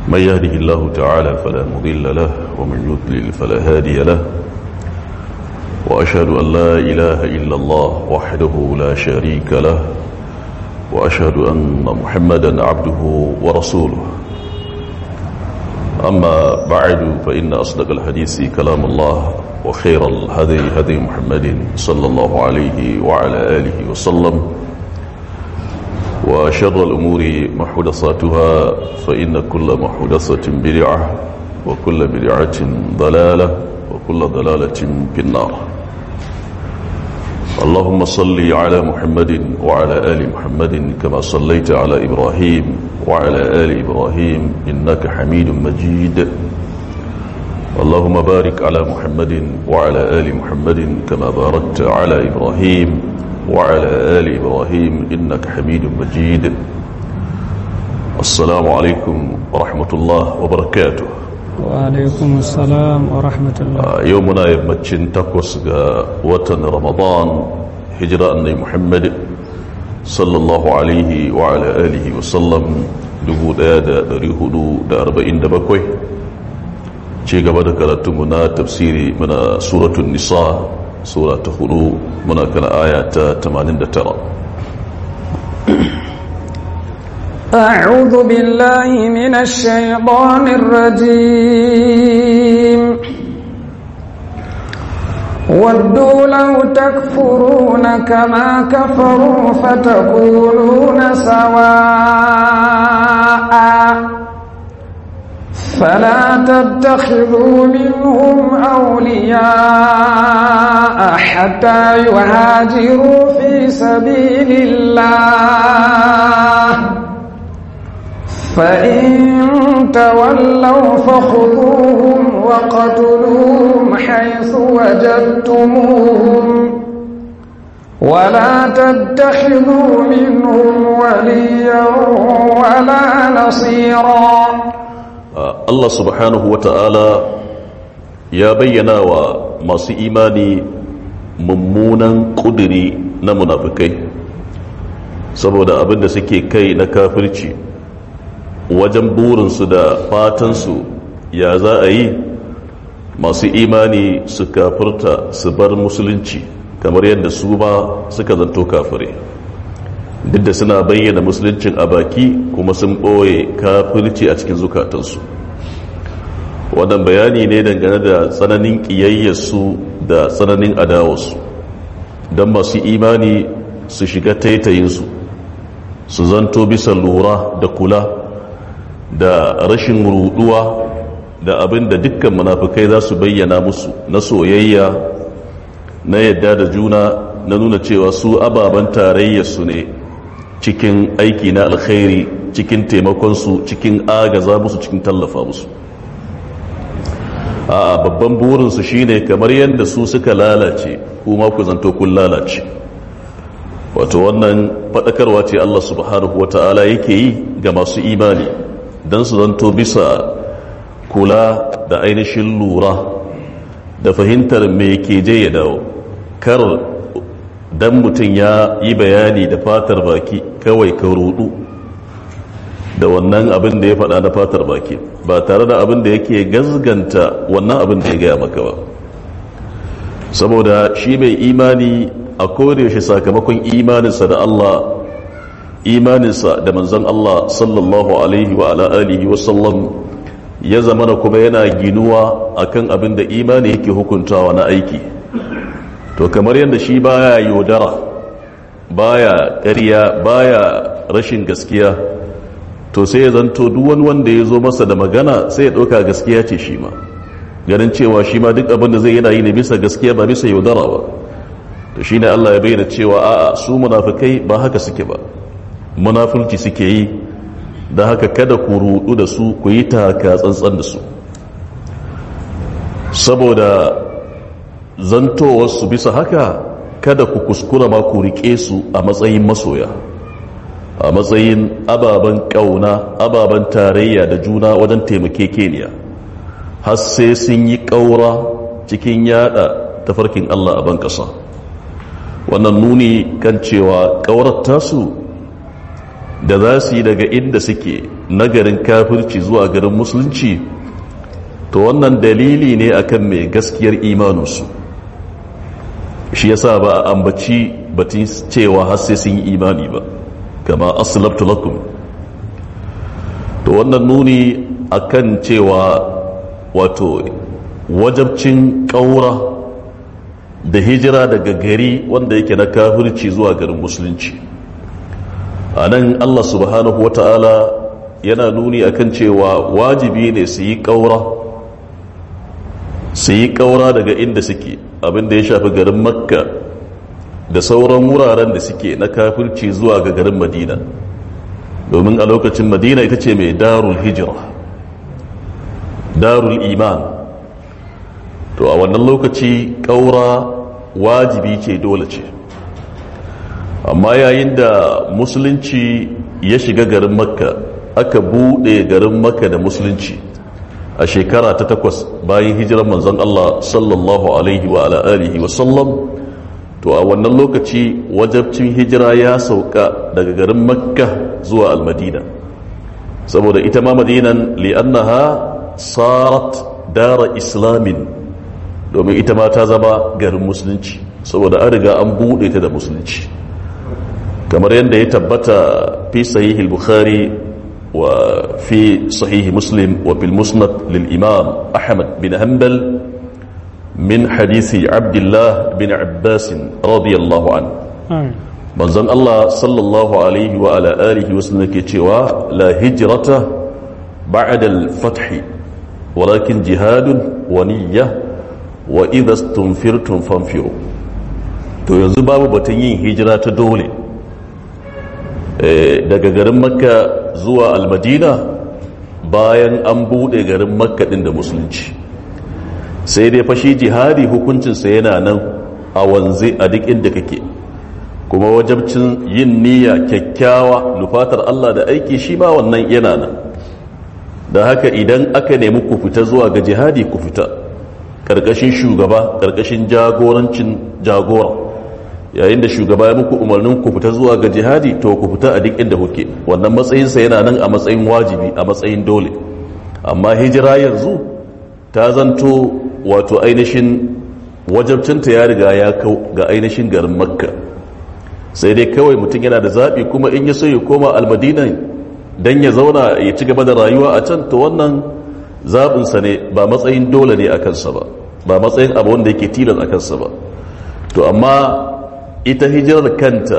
من يهده الله تعالى فلا مضل له ومن يضلل فلا هادي له وأشهد أن لا إله إلا الله وحده لا شريك له وأشهد أن محمدا عبده ورسوله أما بعد فإن أصدق الحديث كلام الله وخير الهدي هدي محمد صلى الله عليه وعلى آله وسلم وشر الأمور محدثاتها فإن كل محدثة بدعة وكل بدعة ضلالة وكل ضلالة في النار اللهم صل على محمد وعلى آل محمد كما صليت على إبراهيم وعلى آل إبراهيم إنك حميد مجيد اللهم بارك على محمد وعلى آل محمد كما باركت على إبراهيم وعلى آل إبراهيم إنك حميد مجيد السلام عليكم ورحمة الله وبركاته وعليكم السلام ورحمة الله يومنا يمتشن تقوس وطن رمضان هجرة أني محمد صلى الله عليه وعلى آله وسلم dubu daya da dari hudu da arba'in da bakwai ce gaba da karatunmu na tafsiri muna suratun nisa sura ta hudu muna kana aya ta 89 أعوذ بالله من الشيطان الرجيم ودوا لو تكفرون كما كفروا فتكونون سواء فلا تتخذوا منهم أولياء حتى يهاجروا في سبيل الله فإن تولوا فخذوهم وقتلوهم حيث وجدتموهم ولا تتخذوا منهم وليا ولا نصيرا Allah subhanahu wa ta'ala ya bayyana wa masu imani mummunan ƙudiri na munafikai saboda abin da suke kai na kafirci wajen burinsu da fatansu ya za a yi masu imani su kafirta su bar musulunci kamar yadda su ba suka zanto kafirai duk da suna bayyana musuluncin a baki kuma sun ɓoye kafirci a cikin zukatansu wannan bayani ne dangane da tsananin ƙiyayyarsu da tsananin adawarsu don masu imani su shiga taitayinsu su zanto bisa lura da kula da rashin ruduwa da abin da dukkan munafukai za su bayyana musu na soyayya na yadda da juna na nuna cewa su ababen tarayyarsu ne cikin aiki na alkhairi cikin taimakonsu cikin agaza musu cikin tallafa musu a babban burinsu shine kamar yadda su suka lalace kuma ku zanto kun lalace wato wannan faɗakarwa ce Allah subhanahu wa ta'ala yake yi ga masu imani don su zanto bisa kula da ainihin lura da fahimtar me ke je ya dawo kar dan mutum ya yi bayani da fatar baki kawai ka rudu da wannan abin da ya faɗa na fatar baki ba tare da abin da yake gazganta wannan abin da ya gaya maka ba saboda shi mai imani a yaushe sakamakon imaninsa da Allah imaninsa da manzon Allah sallallahu alaihi wa ala alihi wa sallam ya zamana kuma yana ginuwa akan abin da imani yake hukuntawa na aiki to kamar yadda shi baya yaudara baya ƙarya baya rashin gaskiya to sai ya zanto duk wani wanda ya zo masa da magana sai ya ɗauka gaskiya ce shi ma ganin cewa shi ma duk abin da zai yana yi ne bisa gaskiya ba bisa yaudara ba to shi ne Allah ya bayyana cewa a'a su munafikai ba haka suke ba munafurci suke yi da haka kada ku rudu da su ku yi taka tsantsan da su saboda zantowarsu bisa haka kada ku kuskura ma ku riƙe su a matsayin masoya a matsayin ababen ƙauna ababen tarayya da juna wajen taimakekeniya har sai sun yi ƙaura cikin yada tafarkin Allah a ban ƙasa wannan nuni kan cewa ƙaurar tasu da za su yi daga inda suke na garin kafirci zuwa garin musulunci to wannan dalili ne akan mai gaskiyar imaninsu shi yasa ba a ambaci batun cewa har sai sun yi imani ba kama aslabtu lakum to wannan nuni akan cewa wato wajabcin ƙaura da hijira daga gari wanda yake na kafirci zuwa garin musulunci a nan allah subhanahu wa ta'ala yana nuni akan cewa wajibi ne su yi ƙaura su yi ƙaura daga inda suke abinda ya shafi garin makka da sauran wuraren da suke na kafirci zuwa ga garin madina domin a lokacin madina ita ce mai darul hijira darul iman to a wannan lokaci ƙaura wajibi ce dole ce amma yayin da musulunci ya shiga garin makka aka buɗe garin makka da musulunci a shekara ta takwas bayan hijirar manzon Allah sallallahu alaihi wa alihi wa sallam to a wannan lokaci wajabcin hijira ya sauka daga garin makka zuwa almadina saboda ita ma madinan li'annaha sarat dara islamin domin ita ma ta zama garin musulunci saboda an riga an buɗe ta da musulunci kamar yadda ya tabbata fi sahihil bukhari wa fi sahihi muslim wa bil musnad lil imam ahmad bin hanbal min hadisi abdullah bin abbas radiyallahu an manzon Allah sallallahu alaihi wa ala alihi wasallam ke cewa la hijrata ba'da al-fath walakin jihadun wa niyyah wa idha istunfirtum fanfiru to yanzu babu batun yin hijira ta dole daga garin makka zuwa almadina bayan an bude garin makka din da musulunci sai dai fashi jihadi hukuncinsa yana nan a wanze a duk inda kake kuma wajabcin yin niyya kyakkyawa nufatar Allah da aiki shi ma wannan yana nan da haka idan aka nemi ku fita zuwa ga jihadi ku fita ƙarƙashin shugaba ƙarƙashin jagorancin jagora yayin da shugaba ya muku umarnin ku fita zuwa ga jihadi to ku fita a duk inda kuke wannan matsayinsa yana nan a matsayin wajibi a matsayin dole amma hijira yanzu ta zanto wato ainihin wajabcinta ya riga ya kau ga ainihin garin makka sai dai kawai mutum yana da zaɓi kuma in ya so ya koma almadinan don ya zauna ya ci gaba da rayuwa a can to wannan zaɓinsa ne ba matsayin dole ne a kansa ba ba matsayin abu wanda yake tilas a kansa ba to amma ita hijirar kanta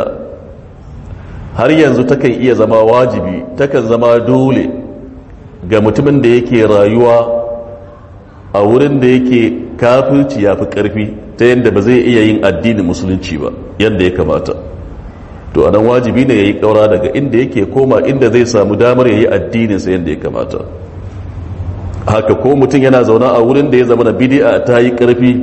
har yanzu takan iya zama wajibi takan zama dole ga mutumin da yake rayuwa a wurin da yake kafirci ya fi ƙarfi ta yadda ba zai iya yin addinin musulunci ba yadda ya kamata to anan wajibi ne ya yi ƙaura daga inda yake koma inda zai samu damar ya yi addininsa yadda ya kamata haka ko mutum yana zaune a wurin da ya zama na bidi'a ta yi ƙarfi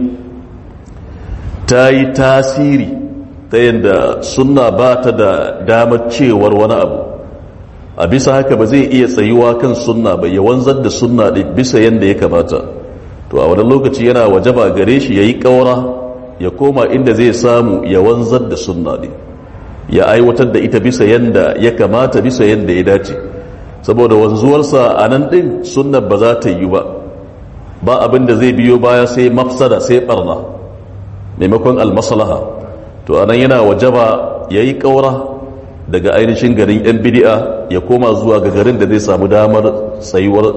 ta yi tasiri ta yadda sunna ba ta da damar cewar wani abu a bisa haka ba zai iya tsayuwa kan sunna ba ya wanzar da sunna ɗin bisa yadda ya kamata to a wani lokaci yana wajaba gare shi ya yi ƙaura ya koma inda zai samu ya wanzar da sunna ɗin ya aiwatar da ita bisa yadda ya kamata bisa yadda ya dace saboda wanzuwarsa a nan ɗin sunnar ba za ta yi ba ba abin da zai biyo baya sai mafsada sai barna maimakon almaslaha to anan yana wajaba ya yi ƙaura daga ainihin garin 'yan bidi'a ya koma zuwa ga garin da zai samu damar tsayuwar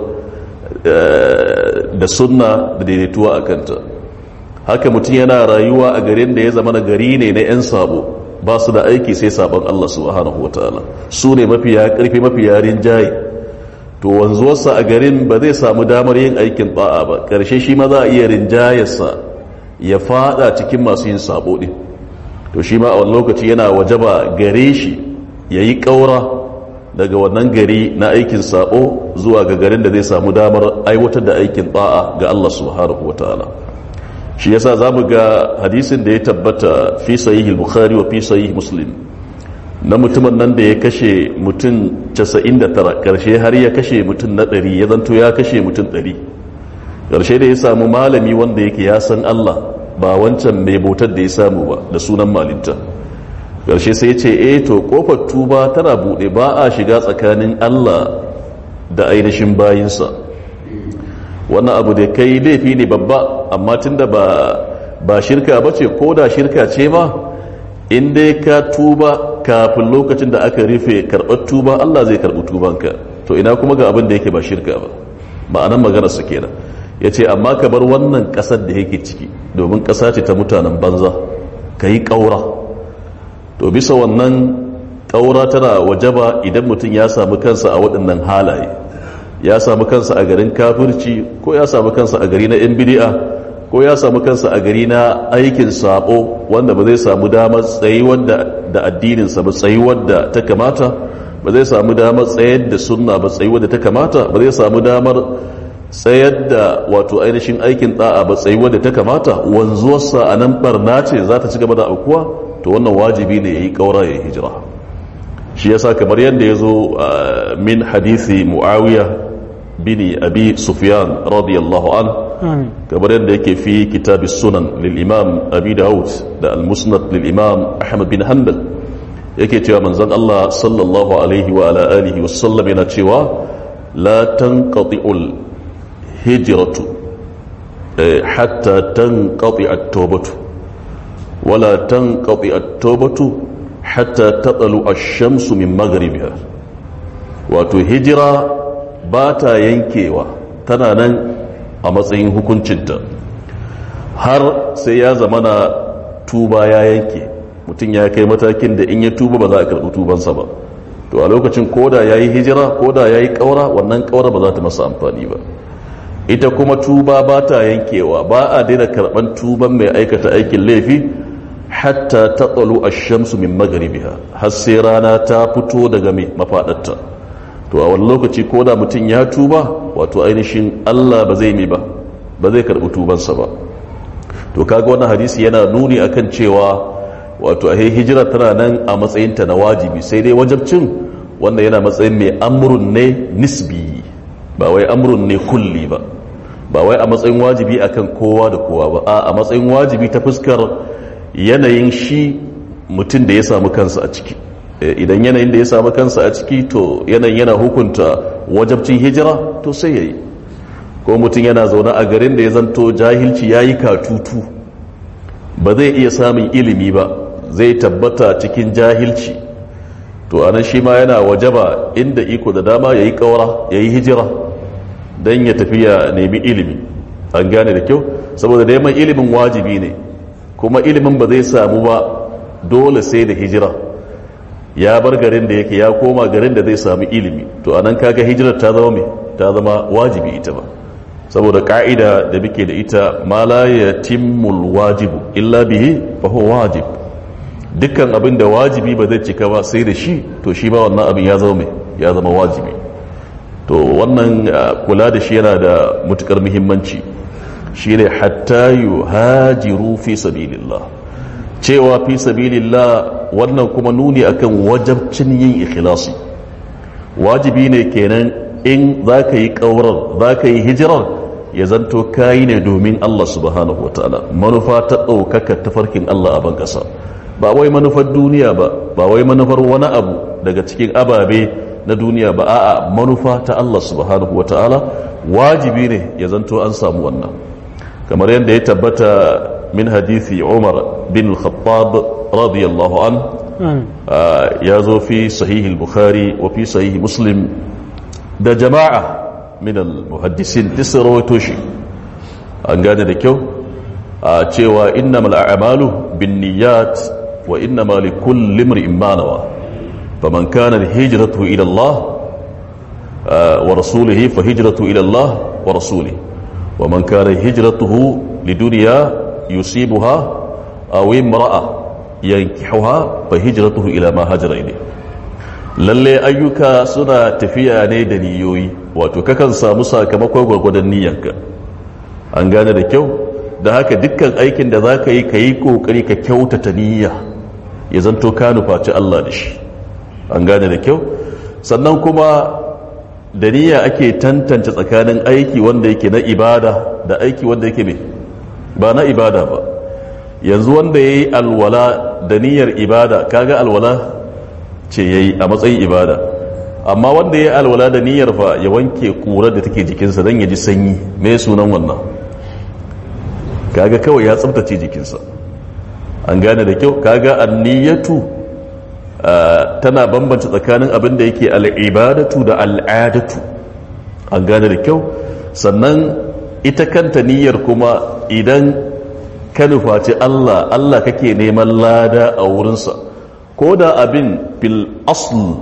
da sunna da daidaituwa a kanta haka mutum yana rayuwa a garin da ya zama na gari ne na 'yan sabo ba su da aiki sai sabon Allah subhanahu wa ta'ala su ne mafiya karfi mafiya rinjaye to wanzuwarsa a garin ba zai samu damar yin aikin ba'a ba ƙarshe shi ma za a iya rinjayarsa ya fada cikin masu yin sabo ɗin to shi ma a wani lokaci yana wajaba gare shi ya yi ƙaura daga wannan gari na aikin sabo zuwa ga garin da zai samu damar aiwatar da aikin ba'a ga Allah subhanahu wa ta'ala shi yasa za mu ga hadisin da ya tabbata fi sahihi bukhari wa fi sahihi muslim na mutumin nan da ya kashe mutum 99 karshe har ya kashe mutum na 100 ya zanto ya kashe mutum 100 karshe da ya samu malami wanda yake ya san Allah ba wancan mai bautar da ya samu ba da sunan malinta karshe sai ya ce eh to kofar tuba tana bude ba a shiga tsakanin Allah da ainihin bayinsa wannan abu da kai laifi ne babba amma tunda ba ba shirka ba ce ko da shirka ce ma in dai ka tuba kafin lokacin da aka rufe karɓar tuba Allah zai karɓi tubanka to ina kuma ga abin da yake ba shirka ba ma'anan magana su kenan ya ce amma ka bar wannan ƙasar da yake ciki domin ƙasa ce ta mutanen banza ka yi ƙaura to bisa wannan ƙaura tana wajaba idan mutum ya samu kansa a waɗannan halaye ya samu kansa a garin kafirci ko ya samu kansa a gari na 'yan bidi'a ko ya samu kansa a gari na aikin sabo wanda ba zai samu damar tsayuwar da addininsa ba tsayuwar da ta kamata ba zai samu damar tsayar da sunna ba tsayuwar da ta kamata ba zai samu damar tsayar da wato ainihin aikin da'a ba tsayuwar da ta kamata wanzuwarsa a nan barna ce za ta ci gaba da aukuwa to wannan wajibi ne ya yi ƙaura ya hijira shi yasa kamar yadda ya zo min hadisi muawiya bini abi sufyan radiyallahu an kamar yadda yake fi kitabi sunan lil imam abi daud da al-musnad lil imam ahmad bin hanbal yake cewa manzon Allah sallallahu alaihi wa ala alihi wa sallam yana cewa la tanqati'ul hijratu hatta tanqati at-tawbatu wala tanqati at-tawbatu hatta tatlu ash-shamsu min maghribiha wato hijira ba ta yankewa tana nan a matsayin hukuncinta har sai ya zamana tuba ya yanke mutum ya kai matakin da in ya tuba ba za a karɓi tubansa ba to a lokacin koda ya yi hijira koda ya yi ƙaura wannan ƙaura ba za ta masa amfani ba ita kuma tuba ba ta yankewa ba a daina karɓan tuban mai aikata aikin laifi hatta ta tsalo a shamsu min magaribiha har sai rana ta fito daga mai mafaɗarta to a wani lokaci ko da mutum ya tuba wato ainihin Allah ba zai mi ba ba zai karɓi tubansa ba to kaga wannan hadisi yana nuni akan cewa wato a hijira tana nan a matsayinta na wajibi sai dai wajabcin wanda yana matsayin mai amrun ne nisbi ba wai amrun ne kulli ba ba wai a matsayin wajibi akan kowa da kowa ba a a matsayin wajibi ta fuskar yanayin shi mutum da ya samu kansa a ciki idan yanayin da ya samu kansa a ciki to yanayin yana hukunta wajabcin hijira to sai ya yi ko mutum yana zaune a garin da ya zanto jahilci ya yi katutu ba zai iya samun ilimi ba zai tabbata cikin jahilci to anan shi ma yana wajaba inda iko da dama ya yi ƙaura ya yi hijira don ya tafi ya nemi ilimi an gane da kyau saboda neman ilimin wajibi ne kuma ilimin ba zai samu ba dole sai da hijira ya bar garin da yake ya koma garin da zai sami ilimi to anan kaga hijirar ta zama mai ta zama wajibi ita ba saboda ka'ida da muke da ita ma la yatimmul wajibu illa bihi fa huwa wajib dukkan abin da wajibi ba zai cika ba sai da shi to shi ba wannan abin ya zama mai ya zama wajibi to wannan kula da shi yana da matukar muhimmanci shine hatta yuhajiru fi sabilillah cewa fi sabilillah wannan kuma nuni akan wajabcin yin ikhlasi wajibi ne kenan in za ka yi ƙaurar za ka yi hijirar ya zanto kayi ne domin Allah subhanahu wa ta'ala manufa ta ɗaukaka tafarkin Allah a ban ƙasa ba wai manufar duniya ba ba wai manufar wani abu daga cikin ababe na duniya ba a'a manufa ta Allah subhanahu wa ta'ala wajibi ne ya zanto an samu wannan kamar yadda ya tabbata min hadithi umar bin al-khattab radiyallahu an ya zo fi sahihi al-bukhari wa fi sahihi muslim da jama'a min al-muhaddisin duk rawaito shi an gane da kyau a cewa innamal a'malu binniyat wa innama likulli imrin ma nawa faman kana hijratuhu ila Allah wa rasulihi fa hijratuhu ila Allah wa rasulihi wa man kana hijratuhu lidunya yusibuha aw imra'a yankihuha fa hijratuhu ila ma hajara ilayhi lalle ayyuka suna tafiya ne da niyoyi wato kakan samu sakamakon gwargwadon niyyarka an gane da kyau da haka dukkan aikin da za ka yi ka yi kokari ka kyautata niyya ya zanto ka nufaci Allah da shi an gane da kyau sannan kuma da niyya ake tantance tsakanin aiki wanda yake na ibada da aiki wanda yake ne ba na ibada ba yanzu wanda ya yi alwala da niyyar ibada kaga alwala ce ya yi a matsayin ibada amma wanda ya alwala da niyyar fa ya wanke ƙurar da take jikinsa don ya ji sanyi me sunan wannan kaga kawai ya tsabtace jikinsa an gane da kyau kaga anniyatu tana bambanta tsakanin abin da yake al'ibadatu da al'adatu an gane da kyau sannan ita kanta niyyar kuma idan ka nufaci Allah Allah kake neman lada a wurinsa ko da abin fil asl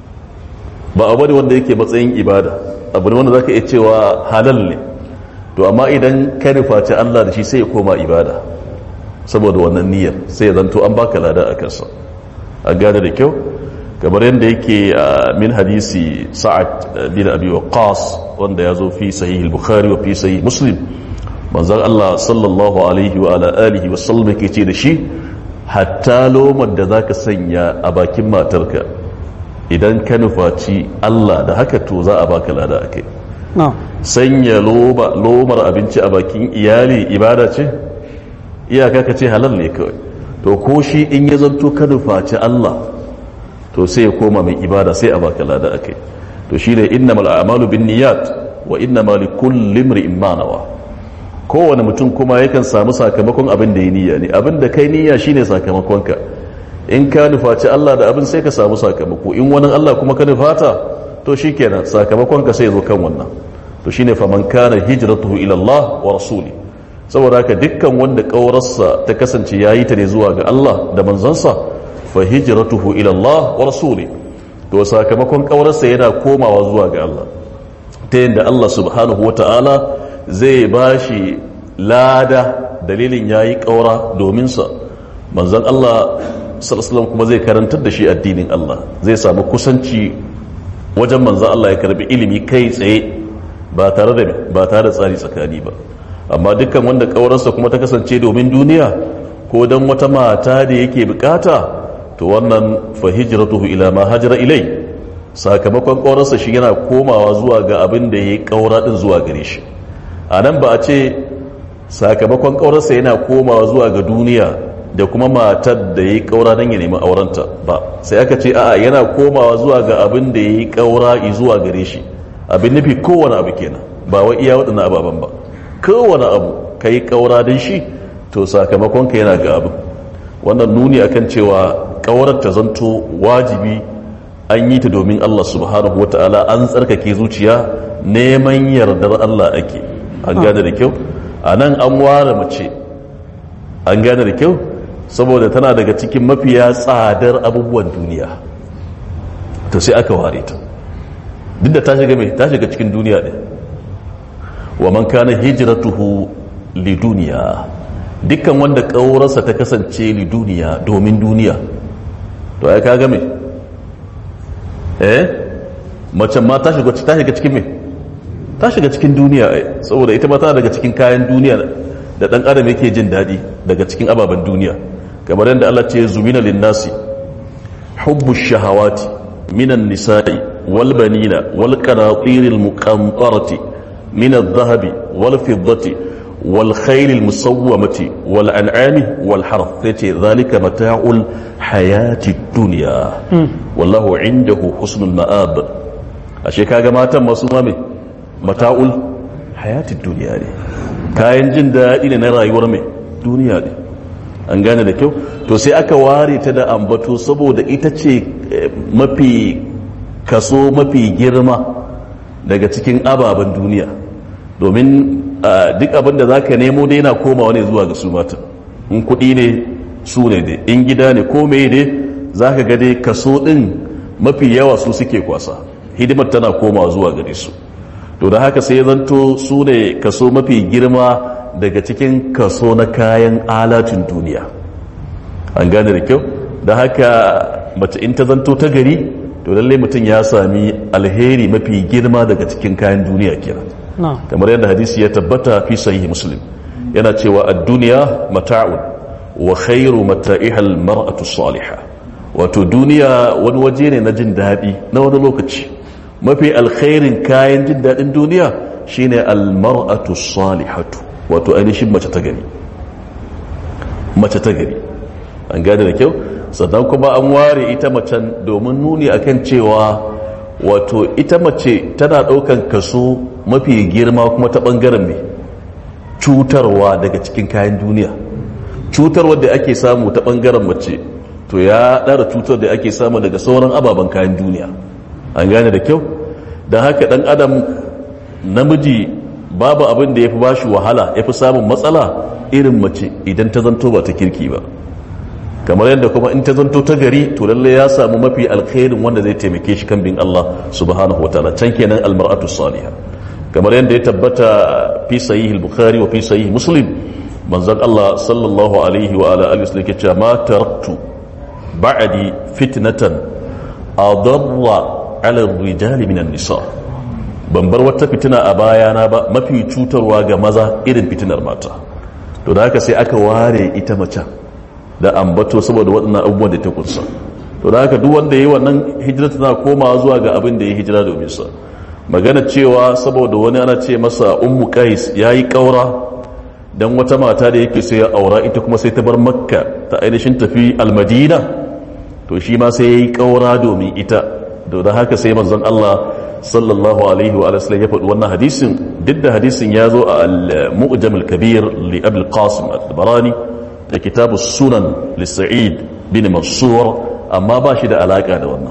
ba abu ne wanda yake matsayin ibada abu ne wanda zaka iya cewa halal ne to amma idan ka nufaci Allah da shi sai ya koma ibada saboda wannan niyyar sai ya zanto an baka lada a kansa a gane da kyau kamar yadda yake min hadisi sa'ad bin abi waqas wanda ya zo fi sahih al-bukhari wa fi sahih muslim manzon Allah sallallahu alaihi wa ala alihi wa sallam yake ce da shi hatta lomar da zaka sanya a bakin matarka idan ka nufaci Allah da haka to za a baka lada akai sanya lomar abinci a bakin iyali ibada ce iyaka ka ce halal ne kawai to ko shi in ya zanto ka nufaci Allah to sai ya koma mai ibada sai a baka lada akai to shi ne innamal a'malu bin niyyat wa innamal likulli imrin ma nawa kowane mutum kuma yakan samu sakamakon abin da ya niyya ne abin da kai niyya shine sakamakonka in ka nufaci Allah da abin sai ka samu sakamako in wani Allah kuma ka nufata to shikenan sakamakonka sai ya zo kan wannan to shine faman kana hijratuhu ila Allah wa rasuli saboda haka dukkan wanda kaurarsa ta kasance yayi ta ne zuwa ga Allah da manzansa fa hijratuhu ila Allah wa rasuli to sakamakon kaurarsa yana komawa zuwa ga Allah ta yadda Allah subhanahu wata'ala zai bashi lada dalilin yayi kaura domin sa manzon Allah sallallahu kuma zai karantar da shi addinin Allah zai samu kusanci wajen manzon Allah ya karbi ilimi kai tsaye ba tare da ba tare da tsari tsakani ba amma dukkan wanda kaurarsa kuma ta kasance domin duniya ko dan wata mata da yake bukata to wannan fa hijratuhu ila ma hajara ilai sakamakon kaurarsa shi yana komawa zuwa ga abin da yayi kaura din zuwa gare shi anan ba a ce sakamakon kaurarsa yana komawa zuwa ga duniya da kuma matar da yayi kaura dan ya nemi aurenta ba sai aka ce a'a yana komawa zuwa ga abin da yayi kaura zuwa gare shi abin nufi kowane abu kenan ba wa iya waɗannan ababen ba kowane abu ka yi ƙaura don shi to sakamakon ka yana ga abin wannan nuni akan cewa ƙaurar ta zanto wajibi an yi ta domin Allah subhanahu wa ta'ala an tsarkake zuciya neman yardar Allah ake an gane da kyau a nan an ware mace an gane da kyau saboda tana daga cikin mafiya tsadar abubuwan duniya to sai aka ware ta duk da ta shiga mai ta shiga cikin duniya ne wa man kana hijratuhu li duniya dukkan wanda ƙaurarsa ta kasance li duniya domin duniya to ai kaga me eh macen ma ta shiga ta shiga cikin me ta shiga cikin duniya ai saboda ita ma tana daga cikin kayan duniya da dan adam yake jin dadi daga cikin ababen duniya kamar yadda Allah ce zumina lin-nasi hubbu shahawati minan nisa'i wal banina wal qanatiril muqantarati من الذهب والفضة والخيل المسومة والأنعام والحرث ذلك متاع الحياة الدنيا والله عنده حسن المآب ashe kaga matan masu mame mata'ul hayatid duniya ne kayan jin daɗi ne na rayuwar mai duniya ne an gane da kyau to sai aka ware ta da ambato saboda ita ce mafi kaso mafi girma daga cikin ababen duniya domin duk abin da za ka nemo dai na komawa ne zuwa ga su mata in kuɗi ne su ne dai in gida ne ko mai dai za ka ga dai kaso ɗin mafi yawa su suke kwasa hidimar tana komawa zuwa gare su to da haka sai zanto su ne kaso mafi girma daga cikin kaso na kayan alatin duniya an gane da kyau da haka mace in ta zanto ta gari to lallai mutum ya sami alheri mafi girma daga cikin kayan duniya kenan kamar yadda hadisi ya tabbata fi sahihi muslim yana cewa ad-dunya mata'un wa khairu mata'ihal mar'atu salihah wato duniya wani waje ne na jin daɗi na wani lokaci mafi alkhairin kayan jin daɗin duniya shine al-mar'atu salihatu wato ainihin mace ta gari mace ta gari an gane da kyau sannan kuma an ware ita macen domin nuni akan cewa wato ita mace tana ɗaukan kaso mafi girma kuma ta ɓangaren mai cutarwa daga cikin kayan duniya cutarwa da ake samu ta ɓangaren mace to ya ɗara cutar da ake samu daga sauran ababen kayan duniya an gane da kyau don haka ɗan adam namiji babu abin da ya fi ba shi wahala ya fi samun matsala irin mace idan ta zanto ba ta kirki ba kamar yadda kuma in ta zanto ta gari to lalle ya samu mafi alkhairin wanda zai taimake shi kan bin Allah subhanahu wataala can kenan almar'atu salihah kamar yadda ya tabbata fi sahih al-bukhari wa fi sahih muslim manzon Allah sallallahu alaihi wa ala alihi wasallam yace ma taraktu ba'di fitnatan adarra ala ar-rijali min an-nisa ban bar wata fitina a bayana ba mafi cutarwa ga maza irin fitinar mata to da haka sai aka ware ita mace da ambato saboda waɗannan abubuwan da ta kunsa to da haka duk wanda ya yi wannan hijira tana komawa zuwa ga abin da ya hijira domin sa magana cewa saboda wani ana ce masa ummu qais yayi kaura dan wata mata da yake sai ya aura ita kuma sai ta bar makka ta ainihin tafi almadina to shi ma sai yayi kaura domin ita to da haka sai manzon Allah sallallahu alaihi wa sallam ya faɗi wannan hadisin duk da hadisin ya zo a al-mu'jam al-kabir li abul qasim al-barani da kitabu sunan li sa'id bin mansur amma ba shi da alaka da wannan